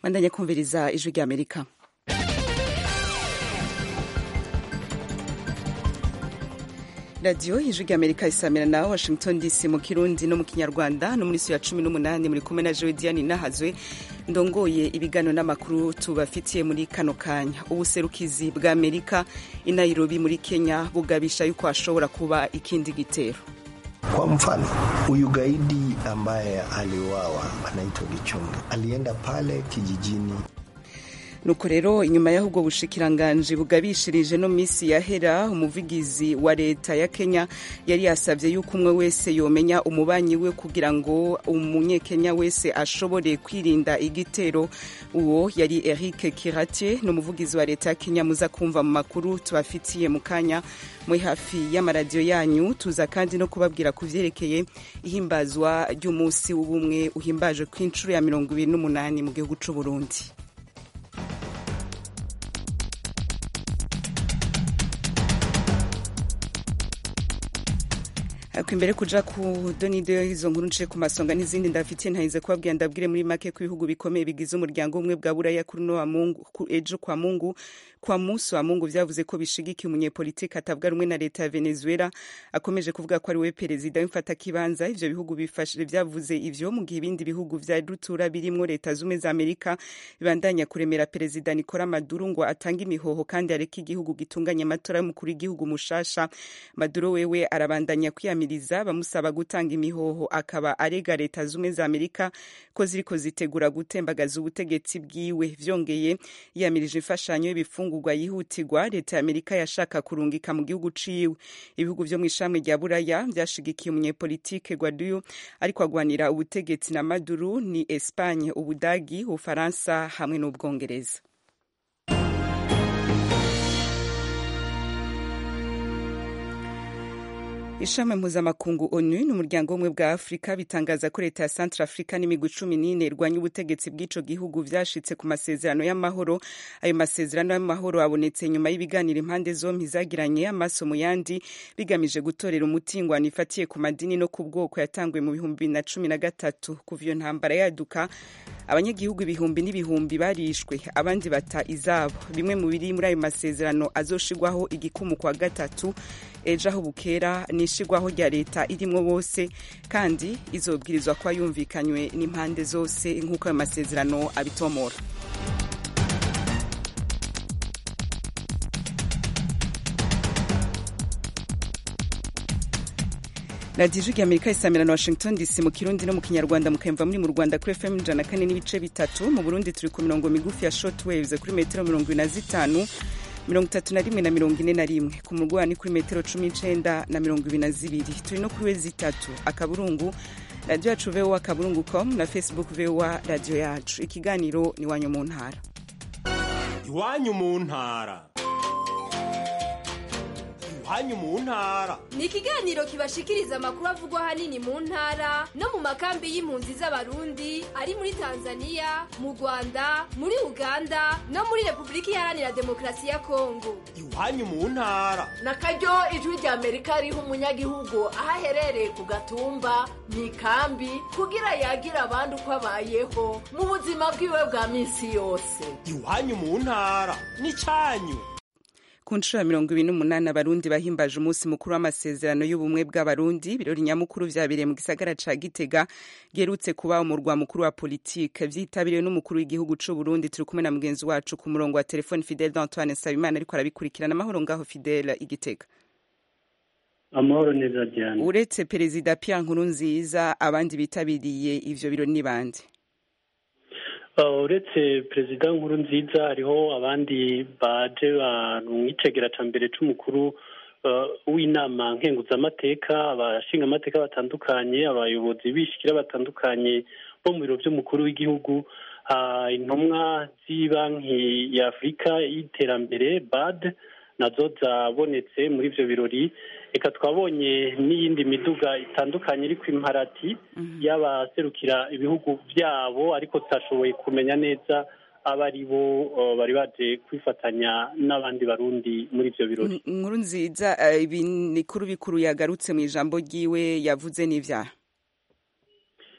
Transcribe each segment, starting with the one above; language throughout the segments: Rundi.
bandanye kumviriza ijwi rya amerika radiyo ijwi rya amerika isamira na washington dc mu kirundi no mu kinyarwanda no muri ya cumi n'umunani muri kumwe na joe diane nahazwe ndongoye ibiganiro n'amakuru tubafitiye muri kano kanya ubuserukizi bwa amerika i nairobi muri kenya bugabisha yuko hashobora kuba ikindi gitero Kwa mfano huyu gaidi ambaye aliuawa anaitwa Gichunge alienda pale kijijini nuko rero inyuma y'aho ubwo bushikiranganji bugabishirije no minsi yahera umuvugizi wa leta ya kenya yari yasabye yuko umwe wese yomenya umubanyi we kugira ngo umunyekenya wese ashobore kwirinda igitero uwo yari eric kiratier ni umuvugizi wa leta ya kenya muza kumva mu makuru tubafitiye mu kanya muri hafi y'amaradiyo yanyu tuza kandi no kubabwira ku vyerekeye ihimbazwa ry'umunsi w'ubumwe uhimbaje ku inshuro ya mirongo ibiri n'umunani mu gihugu c'uburundi ariko imbere kuja ku donido izo nkuru nce ku masonga n'izindi ndafitiye ntahize kubabwira ndabwire muri make ko ibihugu bikomeye bigize umuryango umwe bwa buraya kuri no mungu ejo kwa mungu kwa musi wa mungu vyavuze ko bishigikiye umunyepolitiki atavuga rumwe na leta ya venezuela akomeje kuvuga ko ari we perezida w'imfata kibanza ivyo bihugu bifashe vyavuze ivyo mu gihe ibindi bihugu vya rutura birimwo leta zumwe za amerika bibandanya kuremera perezida nicola maduro ngo atange imihoho kandi areke igihugu gitunganya amatora y'umukuru w'igihugu mushasha maduro wewe arabandanya kwiyamiriza bamusaba gutanga imihoho akaba arega leta zumwe za amerika ko ziriko zitegura gutembagaza ubutegetsi bwiwe vyongeye yiyamirije imfashanyo y'ibifungurwa yihutirwa leta ya amerika yashaka kurungika mu gihugu ciwe ibihugu vyo mw'ishami rya buraya vyashigikiye umunyepolitike guaduyo ariko agwanira ubutegetsi na maduro ni espagne ubudagi ubufaransa hamwe n'ubwongereza ishami mpuzamakungu onu n'umuryango w'ubumwe bwa afurika bitangaza ko leta ya centre africa n'imigwi cumi n'ine irwanya ubutegetsi bw'ico gihugu vyashitse ku masezerano y'amahoro ayo masezerano y'amahoro abonetse nyuma y'ibiganiro impande zompi zagiranye amaso mu yandi bigamije gutorera umutingwano ifatiye ku madini no ku bwoko yatanguye mu bihumbi bibiri na cumi na gatatu kuva iyo ntambara yaduka abanyagihugu ibihumbi n'ibihumbi barishwe abandi bata izabo bimwe mu biri muri ayo masezerano azoshigwaho igikumu kwa gatatu ejo aho bukera nishigwaho rya leta irimwo bose kandi izobwirizwa kuba yumvikanywe n'impande zose nk'uko ayo masezerano abitomora radiyo ijwi amerika isamira na washington dc mu kirundi no mu kinyarwanda mukayumva muri mu rwanda kuri fm ijana kane n'ibice bitatu mu burundi turi ku mirongo migufi ya short waves kuri metero mirongo ine na zitanu mirongo itatu na rimwe na mirongo ine na rimwe ku murwa ni kuri metero cumi n'icenda na mirongo ibiri na zibiri turi no kuri wezi itatu akaburungu radiyo yacu voa akaburungu com na facebook voa radiyo yacu ikiganiro ni iwanyu mu ntara iwanyu mu ntara iwanyu mu ntara ni ikiganiro kibashikiriza amakuru avugwa ahanini mu ntara no mu makambi y'impunzi z'abarundi ari muri tanzania mu rwanda muri uganda no muri repubulika iharanira demokarasi ya kongo iwanyu mu ntara na karyo ijwi rya amerika riha umunyagihugu aho aherereye ku gatumba mu ikambi kugira yagire abandi uko abayeho mu buzima bwiwe bwa minsi yose iwanyu mu ntara ni cyanyu ku nshuro ya mirongo ibiri n'umunani abarundi bahimbaje umunsi mukuru w'amasezerano y'ubumwe bw'abarundi ibirori nyamukuru vyabereye mu gisagara ca gitega giherutse kuba umurwa mukuru wa politike vyitabiriwe n'umukuru w'igihugu c'uburundi turi kumwe na mugenzi wacu ku murongo wa telefone fidele d'antoine nsabimana ariko arabikurikirana amahoro ngaho fidele igitega amahoro neza diane uretse perezida pierre nkurunziza abandi bitabiriye ivyo birori ni bande uretse perezida nkuru nziza hariho abandi baje mu icegera ca mbere c'umukuru w'inama nkenguzamateka abashinga amateka batandukanye abayobozi bishikira batandukanye bo mu biro vy'umukuru w'igihugu intumwa z'ibanki ya afurika y'iterambere bad nazo zabonetse muri ivyo birori reka twabonye n'iyindi miduga itandukanye iri ku imparati y'abaserukira ibihugu byabo ariko tutashoboye kumenya neza abo ari bo bari baje kwifatanya n'abandi barundi muri ivyo birori nkuru nziza ibi bikuru bikuru yagarutse mu ijambo ryiwe yavuze n'ivyaha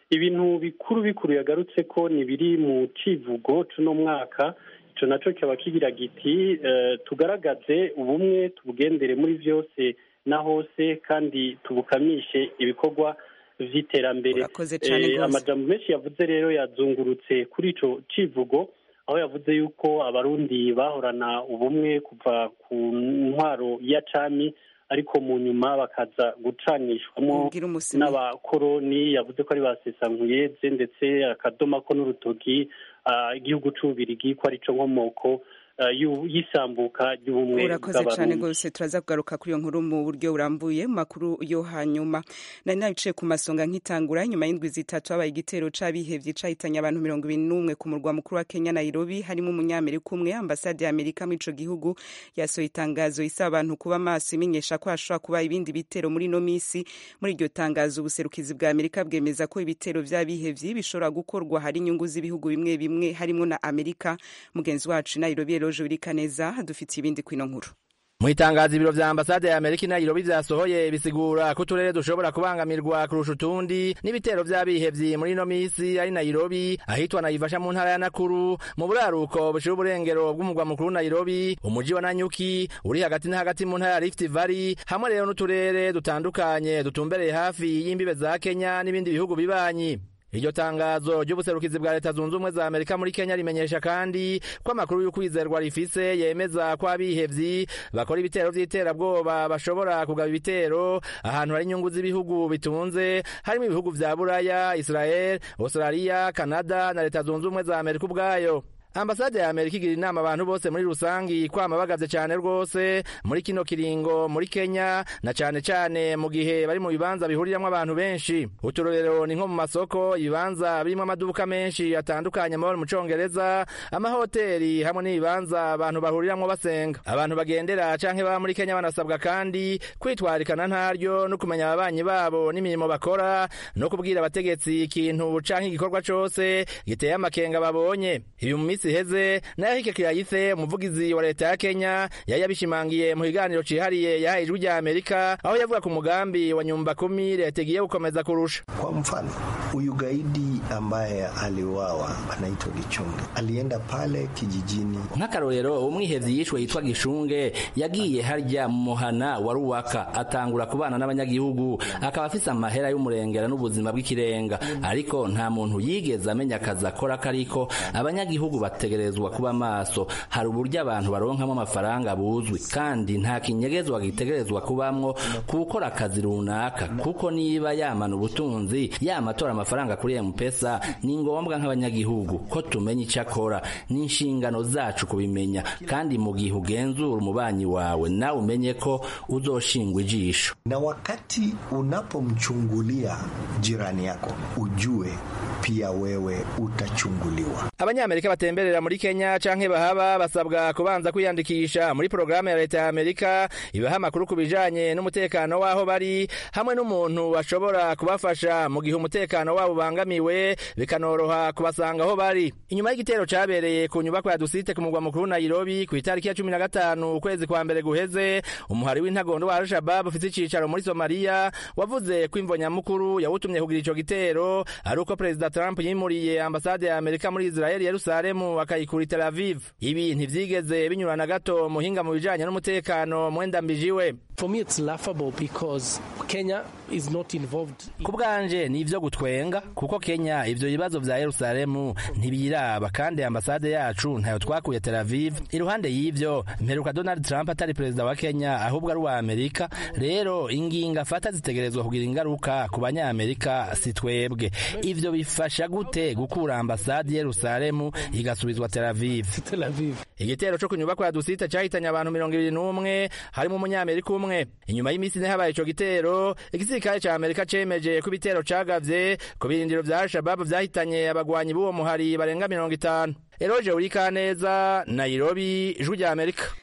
ibintu bikuru bikuru yagarutse ko ni biri mu civugo c'uno mwaka ico naco kikaba kigira giti eh, tugaragaze ubumwe tubugendere muri vyose na hose kandi tubukamishe ibikorwa vy'iterambere Urakoze cane Eh, gose. amajambo menshi yavuze rero yazungurutse kuri ico civugo aho yavuze yuko abarundi bahorana ubumwe kuva ku ntwaro ya cami ariko mu nyuma bakaza gucanishwamo Ubwira umusimi. n'abakoroni yavuze ko ari ba sesankuyeze ndetse akadoma ko n'urutoki ah, igihugu c'ububirigi ko arico nkomoko ah, y'u- y'isambuka ry'ubumwe urakoze cyane bw'abarundi rwose turaza kugaruka kuri iyo nkuru mu buryo burambuye mu makuru yo hanyuma nari nabicaye ku masonga nkitangura nyuma y'indwi zitatu habaye igitero c'abihevye cahitanye abantu mirongo ibiri n'umwe ku murwa mukuru wa kenya nairobi harimo umunyamerika umwe ambasade ya amerika muri ico gihugu yasohoye itangazo isaba abantu kuba maso imenyesha ko hashobora kuba ibindi bitero muri ino misi muri iryo tangazo ubuserukizi bwa amerika bwemeza ko ibitero vy'abihevyi bishobora gukorwa hari inyungu z'ibihugu bimwe bimwe harimo na amerika mugenzi wacu i nairobi eloje wirikaneza dufitiye ibindi kwino nkuru mu itangazo ibiro vya ambasade ya amerika i nairobi vyasohoye bisigura ko uturere dushobora kubangamirwa kurusha utundi n'ibitero vy'abihevyi muri ino misi ari nairobi ahitwa nayivasha mu ntara ya nakuru mu buraruko bushira uburengero bw'umugwa mukuru nairobi umuji wa nanyuki uri hagati na hagati mu ntara ya rift valley hamwe rero n'uturere dutandukanye dutumbereye hafi y'imbibe za kenya n'ibindi bihugu bibanyi iryo tangazo ry'ubuserukizi bwa leta zunze ubumwe za amerika muri kenya rimenyesha kandi ko amakuru y'ukwizerwa rifise yemeza ko abihevyi bakora ibitero vy'iterabwoba bashobora kugaba ibitero ahantu hari inyungu z'ibihugu bitunze harimo ibihugu vya buraya israel australia canada na leta zunze ubumwe za amerika ubwayo ambasade ya amerika igira inama abantu bose muri rusangi kwama bagavye cane rwose muri kino kiringo muri kenya na cane cane mu gihe bari mu bibanza bihuriramwo abantu benshi uturorero ni nko mu masoko ibibanza birimwo amaduka menshi atandukanye amabara mu congereza amahoteli hamwe n'ibibanza abantu bahuriramwo basenga abantu bagendera canke baba muri kenya banasabwa kandi kwitwarikana ntaryo no kumenya ababanyi babo n'imirimo bakora no kubwira abategetsi ikintu canke igikorwa cose giteye amakenga babonye ibi mu minsi iheze nayo hike kirayithe umuvugizi wa leta ya kenya yari yabishimangiye mu kiganiro cihariye yahaye ijwi rya amerika aho yavuga ku mugambi wa nyumba kumi leta igiye gukomeza kurusha Kwa mfano huyu gaidi ambaye aliuawa anaitwa Gichunge alienda pale kijijini nk'akarorero umwihevyi yishwe yitwa gishunge yagiye harya mu muhana wa ruwaka atangura kubana n'abanyagihugu akaba afise amahera y'umurengera n'ubuzima bw'ikirenga ariko nta muntu yigeze amenya akazi akora kariko abanyagihugu bategerezwa kuba maso hari uburyo abantu baronkamo amafaranga buzwi kandi nta kinyegezwa gitegerezwa kubamwo kuwukora akazi runaka kuko niba yamana ubutunzi yamatora amafaranga kuri mpesa ni ngombwa nk'abanyagihugu ko tumenya icyo akora ni inshingano zacu kubimenya kandi mu gihe ugenzura umubanyi wawe nawe umenye ko uzoshingwa ijisho na wakati unapomchungulia jirani yako ujue pia wewe utachunguliwa. abanyamerika batemberera muri kenya canke bahaba basabwa kubanza kwiyandikisha muri porogaramu ya leta ya amerika ibaha amakuru ku bijanye n'umutekano w'aho bari hamwe n'umuntu bashobora kubafasha mu gihe umutekano wabo ubangamiwe bikanoroha kubasanga aho bari inyuma y'igitero cabereye ku nyubako ya dusite ku mugwa mukuru nairobi ku itariki ya cumi na gatanu ukwezi kwa mbere guheze umuhari w'intagondo wa al-shabab ufise icicaro muri somaliya wavuze ko imvo nyamukuru yawutumye kugira ico gitero ari uko perezida trump yimuriye ambasade ya amerika muri israeli yerusalemu akayikura i tel aviv ibi ntivyigeze binyura na gato muhinga mu bijanye n'umutekano mwenda mbijiwe For me, it's laughable because Kenya is not involved. ku bwanje ni ivyo gutwenga kuko kenya ivyo bibazo vya yerusalemu ntibiraba kandi ambasade yacu ntayo twakuye tel aviv iruhande y'ivyo mperuka donald trump atari perezida wa kenya ahubwo ari uwa amerika rero ingingo afata zitegerezwa kugira ingaruka ku banyamerika si twebwe ivyo bifasha gute gukura ambasade yerusalemu igasubizwa tel aviv Tel Aviv. igitero co ku nyubako ya dusita cahitanye abantu mirongo ibiri n'umwe harimo umunyamerika umwe inyuma y'imisi ine habaye ico gitero igisirikare ca amerika cemeje ko ibitero cagavye ku birindiro vya al-shababu vyahitanye abagwanyi b'uwo muhari barenga mirongo itanu eroje urikaneza nairobi ijwi rya amerika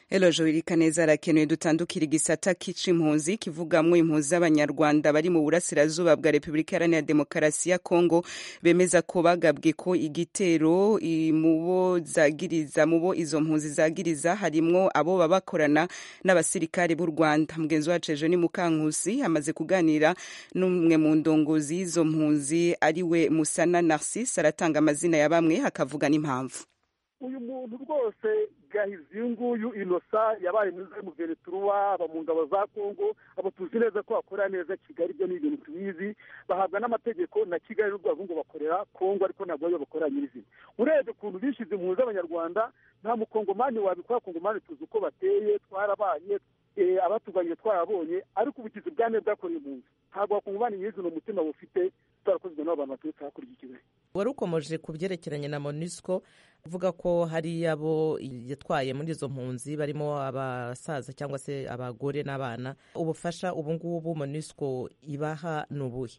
Elojo Wirikaneza arakenewe dutandukira igisata k'icimpunzi kivugamwo impunzi z'abanyarwanda bari mu burasirazuba bwa Repubulika Iharanira Demokarasi ya Kongo bemeza ko bagabwe ko igitero mubo zagiriza mubo izo mpunzi zagiriza harimwo abo baba bakorana n'abasirikare b'u Rwanda mugenzi wacu ejo ni Mukankusi amaze kuganira n'umwe mu ndongozi y'izo mpunzi ariwe Musana Narcisse aratanga amazina ya bamwe akavuga n'impamvu uyu muntu rwose gahizi uyu nguyu inosa yabaye mwiza mu veneturuwa aba mu ngabo za kongo abo tuzi neza ko bakora neza kigali ibyo ni ibintu tubizi bahabwa n'amategeko na kigali n'urwego ngo bakorera kongo ariko ntabwo ariyo bakorera nyirizina urebye ukuntu bishize impunzi z'abanyarwanda nta mukongomani wabikora kongomani tuzi uko bateye twarabanye abatuganye twarabonye ariko ubugizi bwa neza bwakoreye impunzi ntabwo wakongomani nyirizina umutima bufite twarakozwe n'abantu baturutse hakurya ikigali wari ukomeje ku byerekeranye na monusco uvuga ko hari abo yatwaye muri izo mpunzi barimo abasaza cyangwa se abagore n'abana ubufasha ubu ngubu monusco ibaha ni ubuhe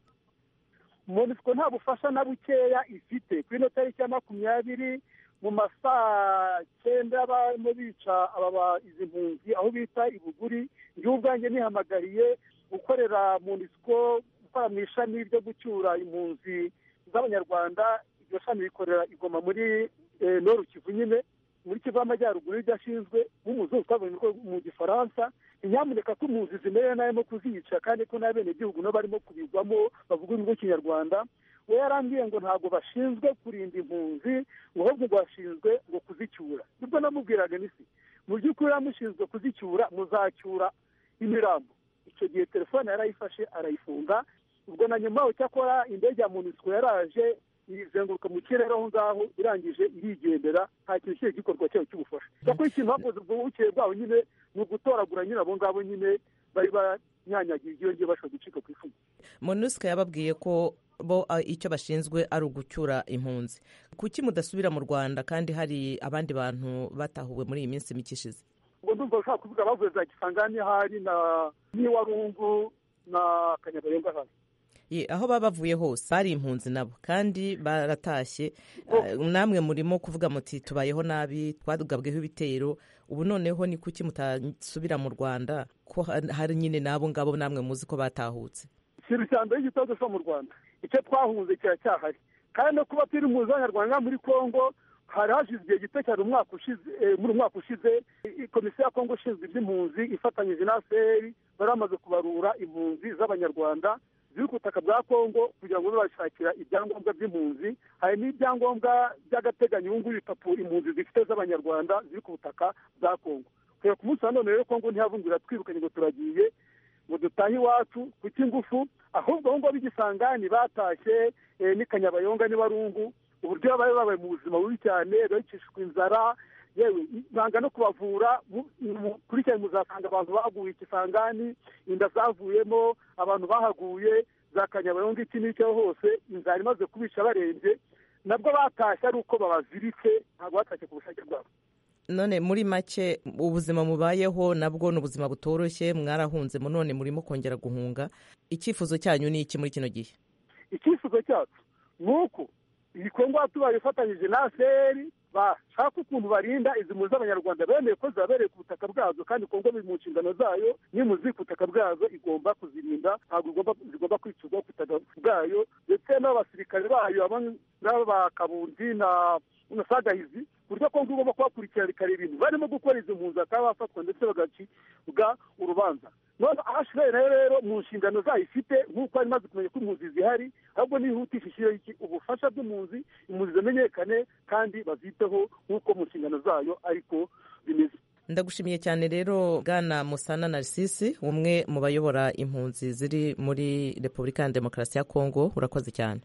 monusco nta bufasha na bukeya ifite kuri ino tariki ya makumyabiri mu masaa cyenda barimo bica aba izi mpunzi aho bita ibuguri njyewe ubwanjye nihamagariye gukorera monusco gukora mu ishami ryo gucyura impunzi z'abanyarwanda iryo shami rikorera igoma muri noru kivu nyine muri kivu y'amajyaruguru iryo ashinzwe nk'umuzungu twabonye mu gifaransa nyamuneka ko impunzi zimerewe nabi no kuzica kandi ko n'abenegihugu nabo barimo kubigwamo bavuga ururimi rw'ikinyarwanda we yarambwiye ngo ntabwo bashinzwe kurinda impunzi ngo ahubwo ngo bashinzwe ngo kuzicyura nibwo namubwiraga n'isi mu by'ukuri yamushinzwe kuzicyura muzacyura imirambo icyo gihe telefone yarayifashe arayifunga ubwo na nyuma cyakora indege ya munisiko yaraje izenguruka mu kirere aho ngaho irangije irigendera nta kintu kigiye gikorwa cyayo cy'ubufasha cyakora ikintu hakoze ubwo bukeye bwabo nyine ni ugutoragura nyine abo ngabo nyine bari banyanyagiye iyo ngiyo bashobora gucika ku ifumu monusco yababwiye ko bo icyo bashinzwe ari ugucyura impunzi kuki mudasubira mu rwanda kandi hari abandi bantu batahuwe muri iyi minsi mike ishize ubwo ndumva ushaka kuvuga bavuye za gisangani hari na n'iwarungu na kanyabarenga hano aho baba bavuye hose bari impunzi nabo kandi baratashye namwe murimo kuvuga muti tubayeho nabi twagabweho ibitero ubu noneho ni kuki mutasubira mu rwanda ko hari nyine n'abo ngabo namwe muzi ko batahutse ikintu cya mbere gitondo cyo mu rwanda icyo twahunze kiracyahari kandi no kuba turi impunzi z'abanyarwanda muri congo hari hashize igihe gito cyane umwaka ushize muri umwaka ushize komisiyo ya kongo ishinzwe iby'impunzi ifatanyije na seri bari bamaze kubarura impunzi z'abanyarwanda ziri ku butaka bwa kongo kugira ngo babashakira ibyangombwa by'impunzi hari n'ibyangombwa by'agateganyo ubu ngubu ibipapuro impunzi zifite z'abanyarwanda ziri ku butaka bwa kongo kubera ku munsi wa none rero kongo ntihavungura twirukanye ngo turagiye ngo dutahe iwacu ku cy'ingufu ahubwo aho ngaho b'igisangani batashye n'i kanyabayonga n'iwarungu uburyo baba babaye mu buzima bubi cyane bicishwa inzara yewe banga no kubavura mukurikirane muzasanga abantu baguye ikisangani inda zavuyemo abantu bahaguye za kanyabayonga iki n'icyo hose inzara imaze kubica barembye nabwo batashye ari uko babaziritse ntabwo batashye ku bushake bwabo none muri make ubuzima mubayeho nabwo ni ubuzima butoroshye mwarahunze none murimo kongera guhunga icyifuzo cyanyu ni iki muri kino gihe icyifuzo cyacu ni uko iyi kongo tubaye ifatanyije na seri bashaka ukuntu barinda izi mpunzi z'abanyarwanda bemeye ko zibabereye ku butaka bwazo kandi kongo biri mu nshingano zayo n'imuzi ku butaka bwazo igomba kuzirinda ntabwo zigomba kwicirwa ku butaka bwayo ndetse n'abasirikare bayo n'aba kabundi na sagahizi ku buryo kongo igomba kubakurikirana ikareba ibintu barimo gukora izi mpunzi bakaba bafatwa ndetse bagacibwa urubanza none ahashigaye nayo rero mu nshingano zayo ifite nk'uko ari imaze kumenya ko impunzi zihari ahubwo nihutisha ishyiraho iki ubufasha bw'impunzi impunzi zimenyekane kandi baziteho nk'uko mu nshingano zayo ariko bimeze ndagushimiye cyane rero bwana musana narisisi umwe mu bayobora impunzi ziri muri repubulika ya demokarasi ya kongo urakoze cyane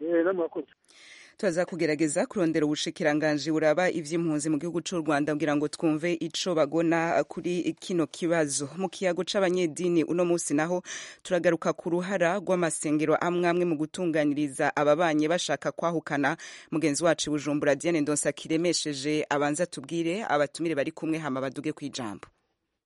turaza kugerageza kurondera ubushikiranganji buraba ivy'impunzi mu gihugu c'u Rwanda kugira ngo twumve ico bagona kuri kino kibazo mu kiyago c'abanyedini uno musi naho turagaruka ku ruhara rw'amasengero amwe amwe mu gutunganiriza ababanye bashaka kwahukana mugenzi wacu Bujumbura Diane Ndonsa kiremesheje abanza tubwire abatumire bari kumwe hama baduge kwijambo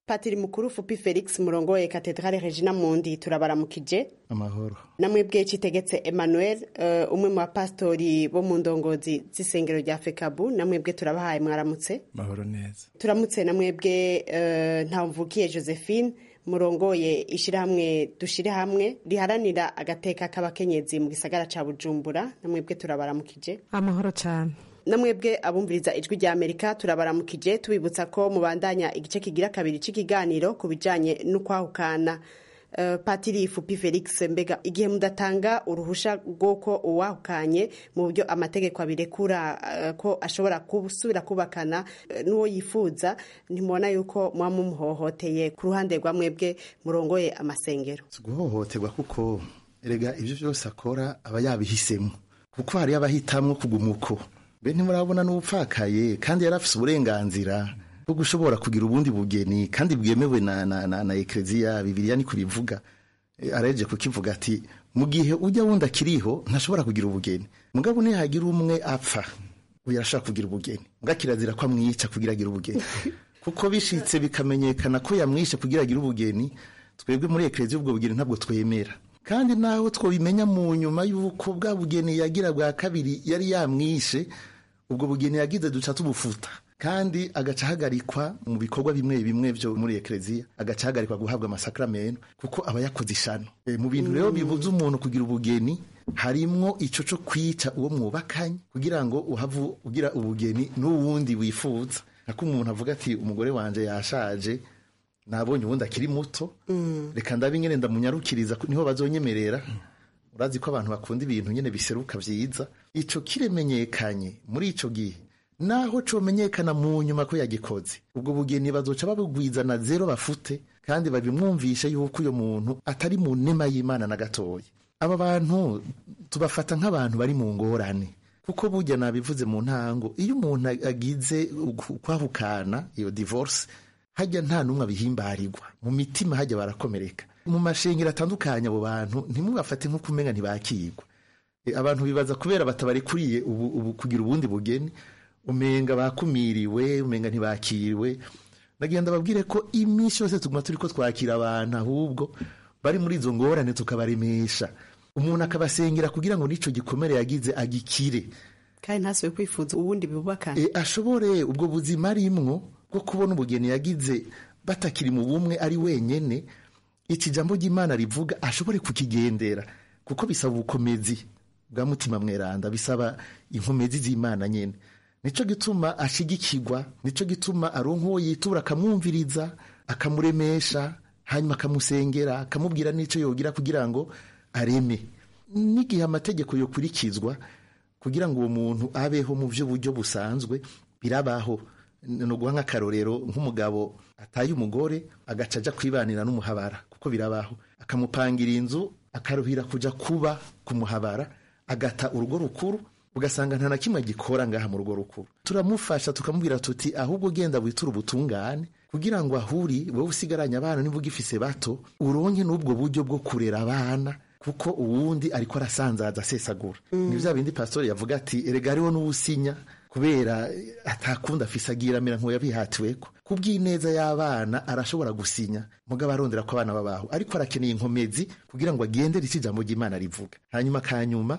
patiri mukuru fupi felix murongoye katedrale regina mundi turabaramukije amahoro namwebwe citegetse emmanuel uh, umwe mu bapasitori bo mu ndongozi z'isengero rya fekabu namwebwe turabahaye mwaramutse mahoro neza turamutse namwebwe uh, ntamvukiye josephine murongoye ishyirahamwe dushire hamwe riharanira agateka k'abakenyezi mu gisagara ca bujumbura namwebwe turabaramukije amahoro cyane namwebwe abumviriza ijwi rya amerika turabaramukije tubibutsa ko mubandanya igice kigira kabiri cy'ikiganiro ku bijanye n'ukwahukana Uh, patiri fupi felix mbega igihe mudatanga uruhusha rw'uko uwahukanye mu buryo amategeko abirekura uh, ko ashobora gusubira kubakana uh, n'uwo yifuza ntimubona yuko muba mumuhohoteye ku ruhande rwa mwebwe murongoye amasengero si guhohoterwa kuko erega ibyo byose akora aba yabihisemo kuko hariyo abahitamwo kuguma uko mbe ntimurabona n'ubupfakaye kandi yari afise uburenganzira bwo gushobora kugira ubundi bugeni kandi bwemewe na, na, na, na ekleziya bibiliya niko bivuga e, areje kukivuga ati mu gihe ujya wundi akiriho ntashobora kugira ubugeni mugabo nihagira umwe apfa uyu arashaka kugira ubugeni mbwa kirazira ko amwica kugira agire ubugeni kuko bishitse bikamenyekana ko yamwishe kugira agire ubugeni twebwe muri ekleziya ubwo bugeni ntabwo twemera kandi naho twabimenya mu nyuma y'uko bwa bugeni yagira bwa kabiri yari yamwishe ubwo bugeni yagize duca tubufuta kandi agaca ahagarikwa mu bikorwa bimwe bimwe byo muri ekleziya agaca ahagarikwa guhabwa amasakramentu kuko aba yakoze ishano e, mu bintu rero bibuza umuntu kugira ubugeni harimwo ico co kwica uwo mwubakanye kugira ngo uhavu ugira ubugeni n'uwundi wifuza nako umuntu avuga ati umugore wanje yashaje nabonye ubundi akiri muto mm. reka ndabe nyene ndamunyarukiriza niho bazonyemerera urazi ko abantu bakunda ibintu nyene biseruka vyiza ico kiremenyekanye muri ico gihe naho comenyekana mu nyuma ko yagikoze ubwo bugeni bazoca babugwiza na zero bafute kandi babimwumvishe yuko uyo muntu atari mu nema y'imana na gatoya aba bantu tubafata nk'abantu bari mu ngorane kuko burya nabivuze mu ntango iyo umuntu agize kwahukana iyo divorce hajya nta n'umwe abihimbarirwa mu mitima hajya barakomereka mu mashengero atandukanye abo bantu ntimubafate nk'uko umenga ntibakirwa abantu bibaza kubera batabarekuriye ubu, ubu kugira ubundi bugeni umenga bakumiriwe umenga ntibakiriwe nagenda babwire ko iminsi yose tuguma turi ko twakira abantu ahubwo bari muri izo ngorane tukabaremesha umuntu akabasengera kugira ngo n'ico gikomere yagize agikire kandi ntasube kwifuza ubundi bubakana e, ashobore ubwo buzima arimwo bwo kubona ubugeni yagize batakiri mu bumwe ari wenyene iki jambo ry'imana rivuga ashobore kukigendera kuko bisaba ubukomezi bwa mutima mweranda bisaba inkomezi z'imana nyene nico gituma ashigikirwa nico gituma aronka uwo yitura akamwumviriza akamuremesha hanyuma akamusengera akamubwira n'ico yogira kugira ngo areme n'igihe amategeko yokurikizwa kugira ngo uwo muntu abeho mu by'uburyo busanzwe birabaho ni uguha nk'akarorero nk'umugabo ataye umugore agaca aja kwibanira n'umuhabara kuko birabaho akamupangira inzu akaruhira kuja kuba ku muhabara agata urugo rukuru ugasanga nta na kimwe gikora ngaha mu rugo rukuru turamufasha tukamubwira tuti ahubwo genda witura ubutungane kugira ngo ahuri wowe usigaranye abana niba ugifise bato uronke n'ubwo buryo bwo kurera abana kuko uwundi ariko arasanzaza asesagura mm. ni bya bindi pastori yavuga ati erega hariho n'uwusinya kubera atakunda afise agira amera nk'uyabihatiweko ku bw'ineza y'abana arashobora gusinya mugabo arondera ko abana babaho ariko arakeneye inkomezi kugira ngo agendere icyo ijambo ry'imana rivuga hanyuma kanyuma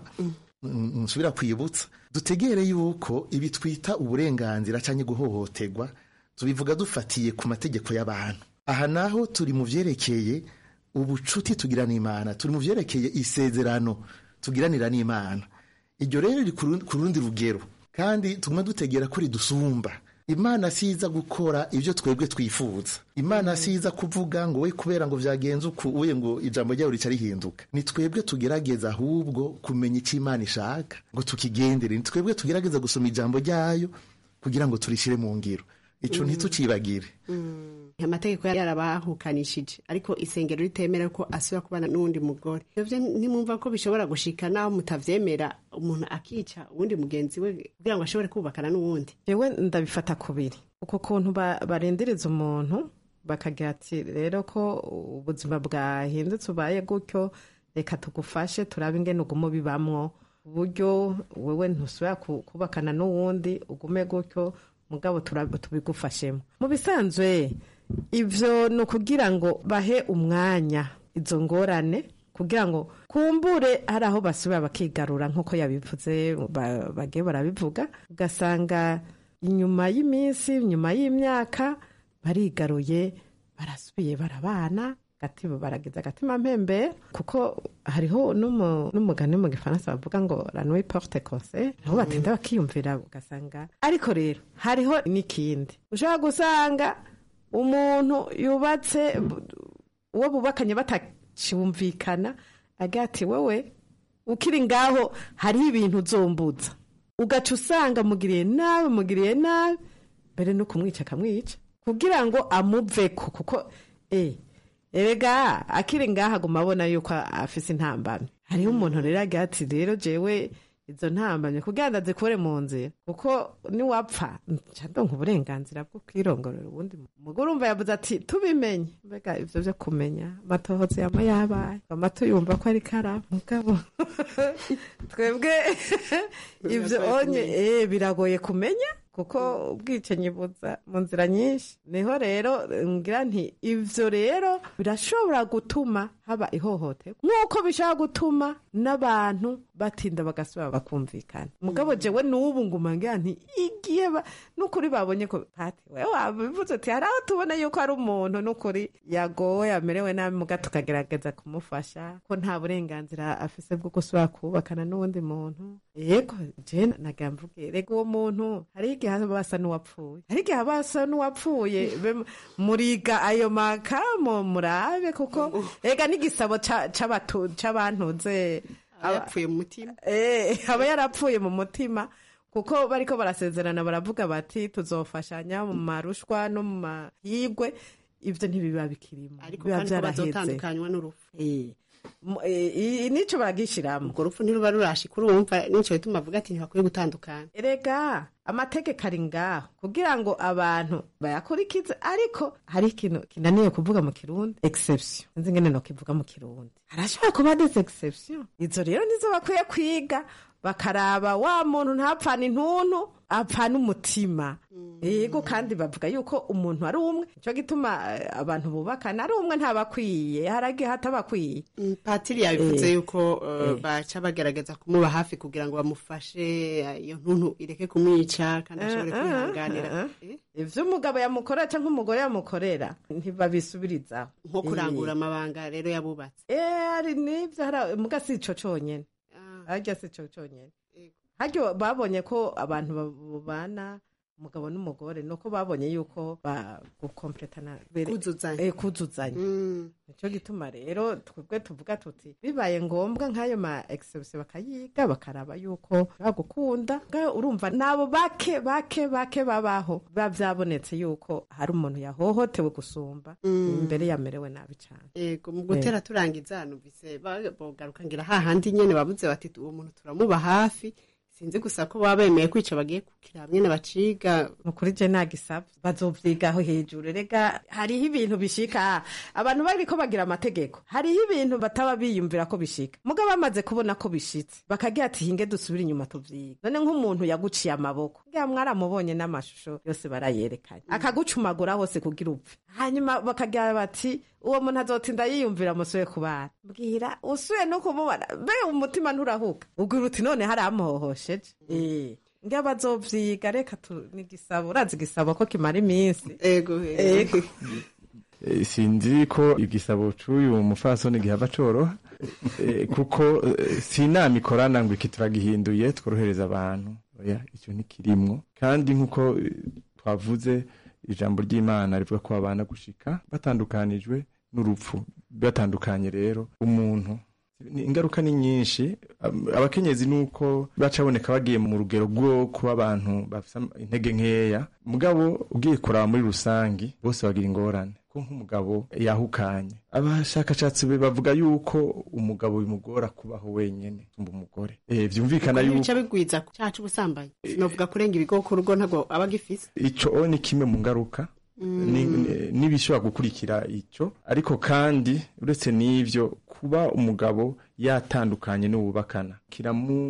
mm. nsubira kwibutsa dutegere yuko ibi twita uburenganzira cyangwa guhohoterwa tubivuga dufatiye ku mategeko y'abantu aha naho turi mu byerekeye ubucuti tugira n'imana turi mu byerekeye isezerano tugiranira n'imana iryo rero riri ku rundi rugero kandi tuguma dutegera ko ridusumba imana siza gukora ibyo twebwe twifuza imana siza kuvuga ngo we kubera ngo byagenze uku uye ngo ijambo ryawe rica rihinduka ni twebwe tugerageza ahubwo kumenya icyo imana ishaka ngo tukigendere ni twebwe tugerageza gusoma ijambo ryayo kugira ngo turishyire mu ngiro icyo ntitucibagire amategeko yarabahukanishije ariko isengero ritemera ko asubira kubana n'uwundi mugore ibyo ntimwumva ko bishobora gushika naho mutavyemera umuntu akica uwundi mugenzi we kugira ngo ashobore kubakana n'uwundi yewe ndabifata kubiri uko kuntu barendereza umuntu bakagira ati rero ko ubuzima bwahindutse ubaye gutyo reka tugufashe turabe ingene ugume bibamwo uburyo wewe ntusubira kubakana n'uwundi ugume gutyo mugabo tubigufashemo mu bisanzwe ivyo ni ukugira ngo bahe umwanya izo ngorane kugira ngo kumbure hari aho basubira bakigarura nk'uko yabivuze ba- bagiye barabivuga ugasanga inyuma y'iminsi inyuma y'imyaka barigaruye barasubiye barabana gatiba baragize agatima mpembe kuko hariho n'umu- n'umugani mu gifaransa bavuga ngo la nuit porte conseil aho batinda bakiyumvira ugasanga ariko rero hariho n'ikindi ushobora gusanga umuntu yubatse uwo bubakanye batacyumvikana agira ati wowe ukiri ngaho hariho ibintu uzombuza ugaca usanga mugiriye nabi mugiriye nabi mbere no kumwica akamwica kugira ngo amuveko kuko eh erega akiri ngaha aguma abona yuko afise intambamyi hariho umuntu rero agira ati rero jewe izo ntambamyi kugira ngo azikure mu nzira kuko niwapfa nca ndonka uburenganzira bwo kwirongorera ubundi umugore urumva yavuze ati tubimenye mbega ivyo vyo kumenya amatohoza yama yabaye amato yumva ko ari karaba mugabo twebwe ivyo onye eh biragoye kumenya kuko ubwicanyi buza mu nzira nyinshi niho rero ngira nti ivyo rero birashobora gutuma haba ihohoterwa nk'uko bishobora gutuma n'abantu batinda bagasubira bakumvikana mugabo jewe n'ubu nguma ngira nti igihe ba- n'ukuri babonye ko pati wewe wabivuze uti hari aho tubona yuko ari umuntu n'ukuri yagowe amerewe nabi muga tukagerageza kumufasha ko nta burenganzira afise bwo gusubira kubakana n'uwundi muntu yego je nagira mvuge rega uwo muntu hari igihe aba asa n'uwapfuye hari igihe aba asa n'uwapfuye be- muriga ayo makamo murabe kuko rega n'igisabo ca- c'abatu- c'abantuze aba yapfuye mu mutima Eh, aba yarapfuye mu mutima kuko bariko barasezerana baravuga bati tuzofashanya mu marushwa no mu mahigwe ivyo ntibiba bikirimo ariko biba kandi ko vyaraheze bazotandukanywa n'urupfu Eh, mu- eh, i- nico baragishiramo urwo rupfu ntiruba rurashika urumva nico bituma avuga ati ntibakwiye gutandukana erega amategeko ari ngaho kugira ngo abantu bayakurikize ariko hari ikintu kinaniye kuvuga mu kirundi exception sinzi ngene no kivuga mu kirundi harashobora kuba des exception izo rero nizo bakwiye kwiga bakaraba wa muntu ntapfana intuntu apfana umutima yego kandi bavuga yuko umuntu ari umwe nico gituma eh, abantu bubakana ari umwe ntabakwiye haragiye hatabakwiye patiri yabivuze Eh. yuko eh, baca bagerageza kumuba hafi kugira ngo bamufashe eh, iyo ntuntu ireke kumwica kandi ashobore kwihanganira ivyo umugabo yamukorera canke umugore yamukorera ntibabisubirizaho nko kurangura amabanga rero yabubatse Eh, hari n'ivyo hari muga si ico conyene harya si ico conyene harya babonye ko abantu babana umugabo n'umugore nuko babonye yuko bagukompletana Kuzuzanya. eh, kuzuzanya nico gituma rero twebwe tuvuga tuti bibaye ngombwa nk'ayo ma exception bakayiga bakaraba yuko bagukunda ngaho urumva nabo bake bake bake babaho biba vyabonetse yuko hari umuntu yahohotewe gusumba imbere yamerewe nabi cane yego mu gutera turangiza numvise ba- bogaruka ngira hahandi nyene bavuze bati uwo muntu turamuba hafi sinzi gusa ko baba bemeye kwica bagiye kukira hamwe baciga nukuri je nagisaba bazovyigaho hejuru rega hariho ibintu bishika abantu bariko bagira amategeko hariho ibintu bataba biyumvira ko bishika muga bamaze kubona ko bishitse bakagira ati hinge dusubire inyuma tuvyiga none nk'umuntu yaguciye amaboko ngira mwaramubonye n'amashusho yose barayerekanye akagucumagura hose kugira upfe hanyuma bakagira bati uwo muntu azotinda yiyumvira musuye kubana mbwira usuye no kumubona mbe umutima nturahuka ubwira uti none hari amuhohosheje eh ngira bazovyiga reka tu ni igisabo urazi igisabo ko kimara iminsi ego ego Eh, sinzi ko igisabo c'uyu mufasoni gihava coroha Eh, kuko eh, si inama ikorana ngo iki turagihinduye tworohereza abantu oya icyo ntikirimwo kandi nk'uko eh, twavuze ijambo ry'imana rivuga ko babana gushika batandukanijwe n'urupfu batandukanye rero umuntu ni- ingaruka ni nyinshi Am- abakenyezi nuko bacaboneka bagiye mu rugero rwo kuba abantu bafite am- intege nkeya mugabo ugiye kuraba muri rusangi bose bagira ingorane ko nk'umugabo yahukanye abashakashatsi be bavuga yuko umugabo bimugora kubaho wenyene umba umugore eh vyumvikana yuko bica bigwiza cyaha c'ubusambanyi sinovuga kurenga ibigo ku rugo ntabwo aba agifise ico ni kimwe mu ngaruka ni- ni- n'ibishobora gukurikira icyo ariko kandi uretse n'ivyo kuba umugabo yatandukanye n'uwubakana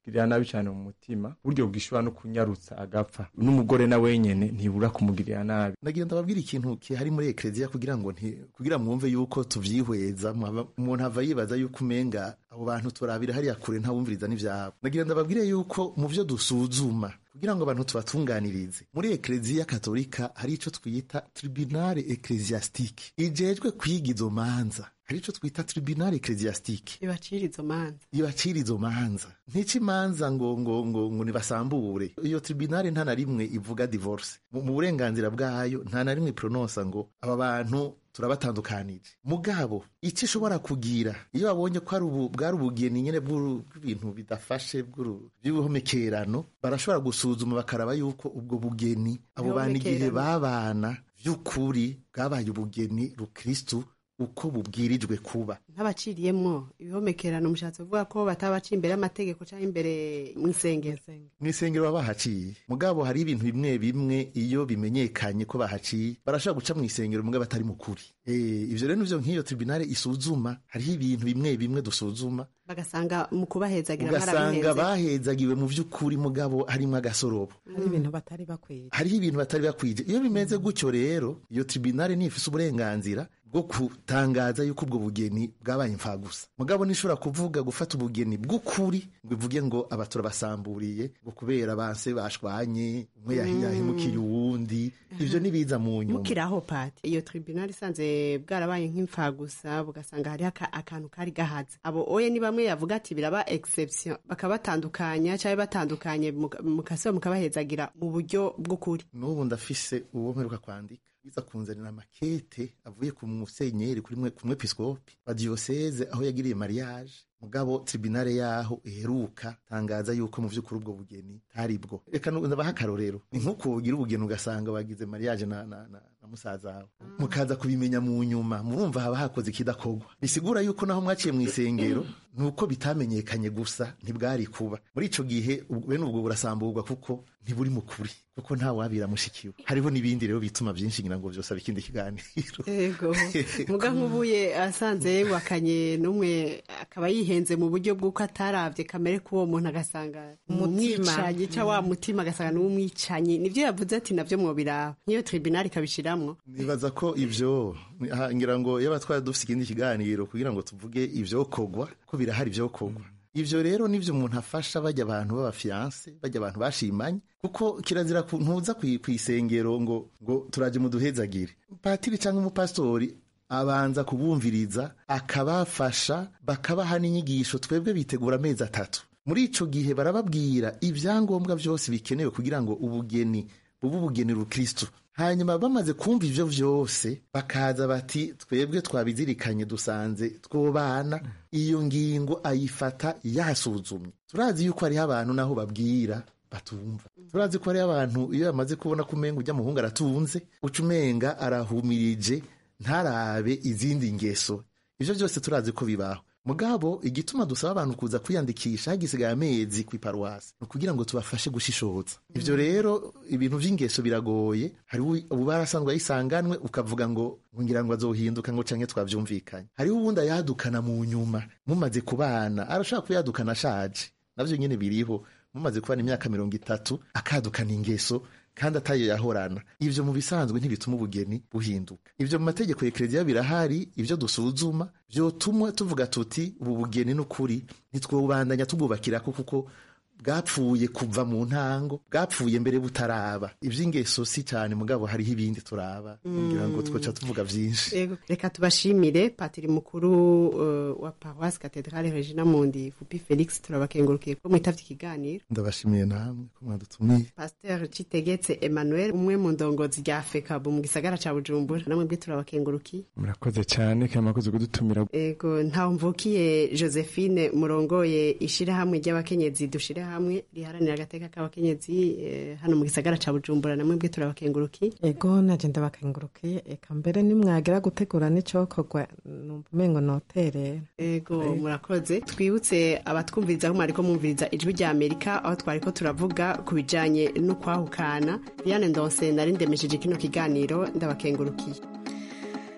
kumugirira nabi cyane mu mutima buryo bwishobora no kunyarutsa agapfa n'umugore na wenyene ntibura kumugirira nabi nagira ndababwira ikintu kihari muri ekleziya kugira ngo nti kugira mwumve yuko tuvyihweza mwaba- umuntu ava yibaza yuko umenga abo bantu turabira hariya kure ntawumviriza n'ivyabo nagira ndababwire yuko mu vyo dusuzuma kugira ngo abantu tubatunganirize muri ekleziya katolika hari ico twita tribunale eklesiastike ijejwe kwiga izo manza hari ico twita tribunale eklesiastike ibacira izo manza ibacira izo manza ntica imanza ngo ngo ngo ngo nibasambure iyo tribunale nta na rimwe ivuga divorce mu mu burenganzira bwayo nta na rimwe prononsa ngo aba bantu turabatandukanije mugabo icyo ishobora kugira iyo babonye ko ari ubu bwari ubugeni nyene bw'uru- bw'ibintu bidafashe bw'uru- by'ubuhomekerano barashobora gusuzuma bakaraba yuko ubwo bugeni abo bantu igihe Ubuhomekerano. babana by'ukuri bwabaye ubugeni rukristu uko bubwirijwe kuba ntabaciriyemwo ibihomekerano mushatse kuvuga ko batabaciye imbere y'amategeko cyangwa imbere mu isengero mu isengero baba bahaciye mugabo hari ibintu bimwe bimwe iyo bimenyekanye ko bahaciye barashobora guca mu isengero mugabo batari mu kuri Eh, ivyo rero nivyo nk'iyo tribunale isuzuma hariho ibintu bimwe bimwe dusuzuma bagasanga mu kubahezagira ugasanga mwarabihenze bahezagiwe mu vy'ukuri mugabo harimwo agasorobo hari ibintu batari bakwiye hariho ibintu batari bakwije iyo bimeze gutyo rero iyo tribunale nifise uburenganzira bwo gutangaza yuko ubwo bugeni bwabaye imfagusa mugabo nishobora kuvuga gufata ubugeni bw'ukuri ngo ivuge ngo aba turabasamburiye ngo kubera banse bashwanye umwe yahi- yahemukiye uwundi ivyo nibiza mu nyuma mukiraho pati iyo tribunal isanze bwarabaye nk'imfagusa bugasanga hariho aka- akantu kari gahaze abo oye ni bamwe yavuga ati biraba exception bakabatandukanya cyangwa batandukanye muka- mukasiba mukabahezagira mu buryo bw'ukuri n'ubu ndafise uwo mperuka kwandika biza kunzanira makete avuye ku musenyeri kuri mwe- ku mwepiskopi wa diyoseze aho yagiriye mariage mugabo tribunale yaho iheruka tangaza yuko mu vy'ukuri ubwo bugeni tari bwo reka nu- ndabaha akarorero ni nk'uko ugira ubugeni ugasanga wagize mariage na, na, na, na musaza wawe mukaza kubimenya mu nyuma murumva haba hakoze ikidakorwa bisigura yuko naho mwaciye mu isengero nuko bitamenyekanye gusa ntibwari kuba muri ico gihe ubwo- bene ubwo burasamburwa kuko ntiburi mu kuri kuko nta wabira mushikiwe hariho n'ibindi rero bituma byinshi ngira ngo vyose ikindi kiganiro ego muga nk'ubuye asanze wakanye n'umwe akaba yihenze mu buryo bw'uko ataravye kamere k'uwo muntu agasanga Umutima. umwicanyi cyangwa wa mutima agasanga n'umwicanyi nivyo yavuze ati navyo mwobiraba niyo tribunal ikabishiramwo nibaza ko ivyo aha, ngira ngo yaba twari dufise ikindi kiganiro kugira ngo tuvuge ivyokogwa ko birahari ivyokogwa ivyo rero nivyo umuntu afasha bajya abantu b'abafiyanse bajya abantu bashimanye kuko kirazira ku- ntuza kwi- kw'isengero ngo ngo turaje muduhezagire patiri cyangwa umupasitori abanza kubumviriza akabafasha bakabaha n'inyigisho twebwe bitegura amezi atatu muri ico gihe barababwira ibyangombwa byose bikenewe kugira ngo ubugeni bube ubugeni rukristo hanyuma bamaze kumva ivyo vyose bakaza bati twebwe twabizirikanye dusanze twobana iyo ngingo ayifata yasuzumye turazi yuko hariho abantu naho babwira batumva turazi ko hariho abantu iyo yamaze kubona ko umenga ujya muhungu aratunze uca umenga arahumirije ntarabe izindi ngeso ivyo byose turazi ko bibaho mugabo igituma dusaba abantu kuza kwiyandikisha hagisigaye amezi ku iparuwasi ni ukugira ngo tubafashe gushishoza ivyo rero ibintu vy'ingeso biragoye hariho ubu barasanzwe ayisanganwe ukavuga ngo ngira ngo azohinduka ngo canke twavyumvikanye hariho uwundi ayadukana mu nyuma mumaze kubana arashobora kuyadukana ashaje navyo nyene biriho mumaze kubana imyaka mirongo itatu akadukana ingeso kandi atayo yahorana ivyo mu bisanzwe ntibituma ubugeni buhinduka ivyo mu mategeko ya ekereziya birahari ivyo dusuzuma vyotuma tuvuga tuti ubu bugeni n'ukuri ntitwobandanya tubwubakirako kuko bwapfuye kuva mu ntango bwapfuye mbere butaraba ivy'ingeso si cyane mugabo hariho ibindi turaba kugira ngo twoca tuvuga vyinshi Ego, reka tubashimire patiri mukuru uh, wa paroisse cathedrale regina mundi fupi felix turabakengurukiye ko mwitavye ikiganiro ndabashimiye namwe ko mwadutumiye pasteur citegetse emmanuel umwe mu ndongozi rya fekabu mu gisagara ca bujumbura namwe bwe turabakengurukiye murakoze cyane kandi mwakoze kudutumira ego ntawe mvukiye josephine murongoye ishirahamwe ry'abakenyezi dushire hamwe riharanira agateka k'abakenyezi eh, hano mu gisagara ca bujumbura namwe bwe turabakengurukiye ego naje ndabakengurukiye eka mbere nimwagira gutegura n'icokorwa numva umengo noterera ego murakoze twibutse abatwumviriza aho mwariko mwumviriza ijwi rya amerika aho twariko turavuga ku bijanye n'ukwahukana diane ndonse nari ndemesheje kino kiganiro ndabakengurukiye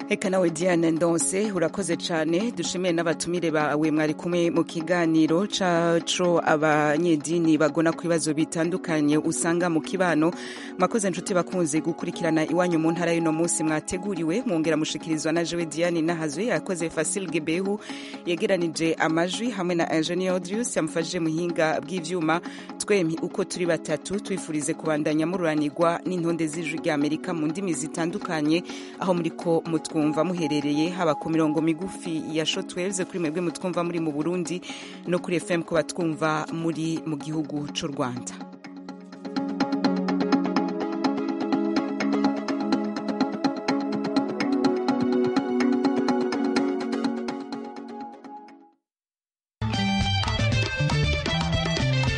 Eka nawe Diane Ndonse urakoze cyane dushimiye n'abatumire bawe mwari kumwe mu kiganiro caco abanyedini bagona ku bibazo bitandukanye usanga mu kibano mwakoze nshuti bakunze gukurikirana iwanyu mu ntara y'uno munsi mwateguriwe mwongera mushikirizwa na Jewe Diane Nahazwe yakoze Fasil Gebehu yegeranije amajwi hamwe na Engineer Audius yamufashije muhinga bw'ivyuma twempi uko turi batatu twifurize kubandanya mururanirwa n'intonde z'ijwi rya Amerika mu ndimi zitandukanye aho muriko mutwu mutwumva muherereye haba ku mirongo migufi ya shotwaves kuri mwebwe mutwumva muri mu Burundi no kuri FM ku batwumva muri mu gihugu c'u Rwanda